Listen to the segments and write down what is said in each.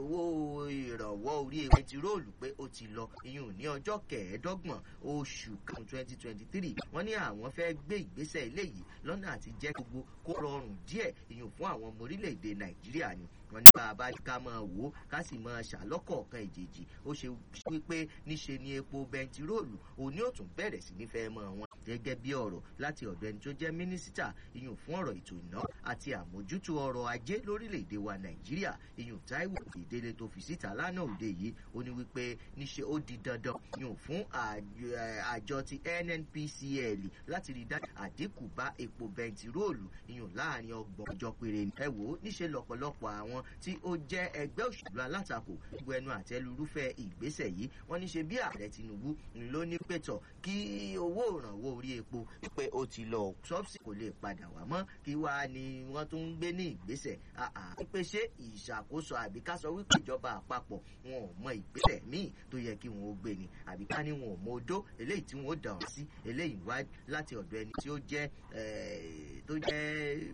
owó ìrànwọ́ orí bẹntiróòlù pé ó ti lọ ìyún ní ọjọ́ kẹẹ̀ẹ́dọ́gbọ̀n oṣù karùn-ún twenty twenty three wọ́n ní àwọn fẹ́ gbé ìgbésẹ̀ eléyìí lọ́nà àti jẹ́ gbogbo kó rọrùn díẹ̀ ìyún fún àwọn ọmọ orílẹ̀-èdè nàìjíríà ni wọ́n ní bá a bá ká máa wò ó ká sì máa ṣàlọ́kọ̀ọ̀kan ìjèjì ó ṣe wípé níṣe ni epo bẹntiróòlù òní ò tún bẹ̀rẹ̀ sí ní fẹ́ mọ́ wọn gẹ́gẹ́ bí ọ̀rọ̀ láti ọ̀dọ̀ ẹni tó jẹ́ mínísítà ìyún fún ọ̀rọ̀ ètò ìná àti àmójútó ọrọ̀ ajé lórílẹ̀‐èdè wa nàìjíríà ìyún táíwò ìdílé tó fi síta lánàá òde yìí ó ní wípé níṣe ó di dandan ìyún fún àjọ ti nnpcl láti rí dájú àdínkù bá epo bẹntiróòlù ìyún láàrin ọgbọ̀n ọjọ́ péré ni. ẹ wò ó níṣe lọ́pọ̀lọpọ̀ àwọn tí ó jẹ́ ẹgbẹ́ òṣèlú alátakò gbogbo ẹnu àtẹlurúfẹ́ ìgbésẹ̀ yìí wọ́n níṣe bí ààrẹ tinubu ló ní pẹ̀tọ̀ kí owó ìrànwọ́ orí epo pé ó ti lọ ṣọ́ọ̀ṣì kò lè padà wá mọ́ kí wàá ni wọ́n tún ń gbé ní ìgbésẹ̀ pé ṣé ìṣàkóso àbí ká sọ wípé ìjọba àpapọ̀ wọn ò mọ ìgbésẹ̀ míì tó yẹ kí wọn ó gbé ni àbí ká ní wọn ò mọ odó eléyìí tí wọn ó dàn sí eléyìí wá láti ọ̀dọ̀ ẹni tí ó jẹ́ tó jẹ́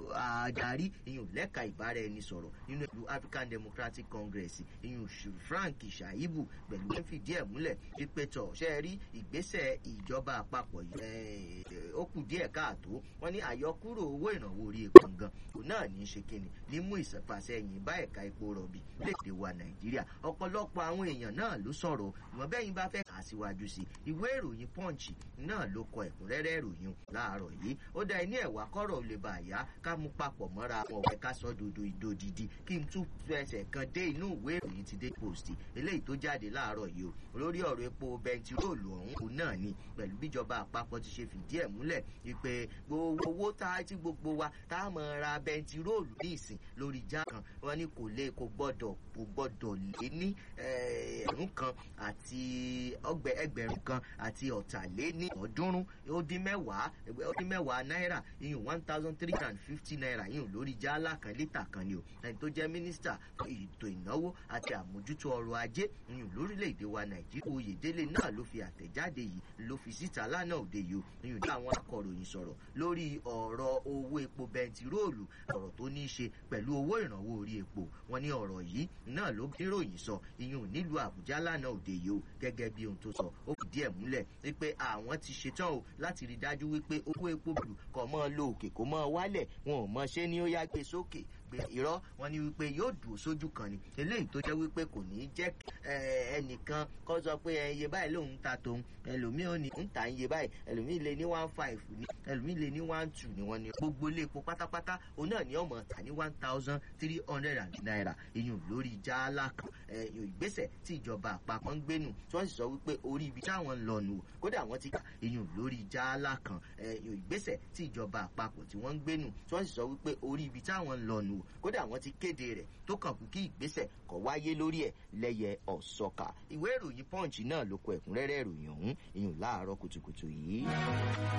adarí ìyún lẹ́ka ìbára ẹni sọ̀rọ̀ nínú ìlú african democratic congress ìyún frank shaibu pẹ̀lú ẹ̀ fìdí ẹ̀ múlẹ̀ wípé tọ̀ ṣe rí ìgbésẹ̀ ìjọba àpapọ̀ yìí ó kù díẹ̀ káàtó wọ́n ní àyọkúrò owó ìrànwọ́ orí epo gan òun náà ní í ṣe kíni ní mú ìsẹ̀fàsẹ́yìn bá ẹ̀ka epo rọ̀bì léde wa nàìjíríà ọ̀pọ̀lọpọ̀ àwọn èèyàn náà ló sọ̀rọ̀ ìwọ̀n bẹ́yìn bá fẹ́ kà síwájú sí ìwé ìròyìn punch náà ló kọ ẹ̀kúnrẹ́rẹ́ ìròyìn láàárọ̀ yìí ó dá ẹni ẹ̀wà kọ́rọ̀ lè bà yá ká mú papọ̀ mọ́ra àwọn ọ̀rẹ́ ká sọ dodo ìdòdìdì kí n tún fẹsẹ̀ kan dé inú ìwé ìròyìn ti dé post eléyìí tó jáde láàárọ̀ yìí o lórí ọ̀rọ̀ epo bẹntiróòlù ọ̀hún òun náà ni pẹ̀lú bíjọba àpapọ̀ ti ṣe fìdí ẹ̀ múlẹ̀ wípé gbogbo owó tá a ti gbogbo wa tá a mọ̀ ra bẹntiróòlù ní ìsìn lórí já kan wọn ni kò lè kò gbọ́dọ̀ kò gbọ́dọ̀ lé ní ẹ̀rún kan àti ọgbẹ ẹgbẹ̀rún kan àti ọ̀tàléní ọ̀ọ́dúnrún ó dín mẹ́wàá ó dín mẹ́wàá náírà iyùn one thousand three hundred and fifty naira iyùn lórí jálá kan lítà kan ni o ẹni tó jẹ́ mínísítà fún ètò ìnáwó àti àmójútó ọrọ̀ ajé iyùn lórílẹ̀‐èdè wa nàìjíríà oyèdélé náà ló fi àtẹ̀jáde yìí ló fi síta lánàá òde yìí o iyùn dá àwọn akọ̀ròyìn sọ̀rọ̀ lórí ọ̀rọ̀ owó epo bẹntiróòlù ọ̀rọ̀ tó ní í ṣe pẹ̀lú owó ìrànwọ́ orí epo wọn ní ọ̀rọ̀ yìí náà ló níròyìn sọ iyùn nílùú àbújá lánàá òde yìí o gẹ́gẹ́ bí ohun tó sọ ó fìdí ẹ̀ múlẹ̀ wípé àwọn ti ṣetán o láti rí dájú wípé owó epo bùrù kọ̀ mọ́ lo òkè kó mọ́ wálẹ̀ wọn ò mọ ṣé ni ó yá gbé sókè gbé irọ́ wọn ni wípé yóò dùn sójú kan ni eléyìí tó jẹ́ wípé kò ní í jẹ́ ẹnìkan kọ́ sọ pé iye báyìí lòun ta tòun ẹlòmíì ò ní ń ta iye báyìí ẹlòmíì lè ní one five ní ẹlòmíì lè ní one two ni wọ́n ní gbogbo ilé epo pátápátá òun náà ní ọmọ ta ní one thousand three hundred and naira ìyún lórí jálá kan ìgbésẹ̀ tí ìjọba àpapọ̀ ń gbénu tí wọ́n sì sọ wípé orí ibi táwọn ń lọ nù kódà wọ́n ti kà ìyún lórí jálá kan ìgbésẹ̀ tí ìjọba àpapọ̀ tí wọ́n ń gbénu tí wọ́n sì sọ wípé orí ibi táwọn ń lọ nù kódà wọ́n ti kéde rẹ̀ tó kàn kú kí ìgbésẹ̀ kọ̀ wáyé lórí ẹ̀ lẹ́yẹ ọ̀sọ́ka ìwé ìròyìn punch náà ló kọ ẹ̀kúnrẹ́rẹ́ ìròyìn ọ̀hún ìyún láàárọ̀ kùtùkùtù yìí.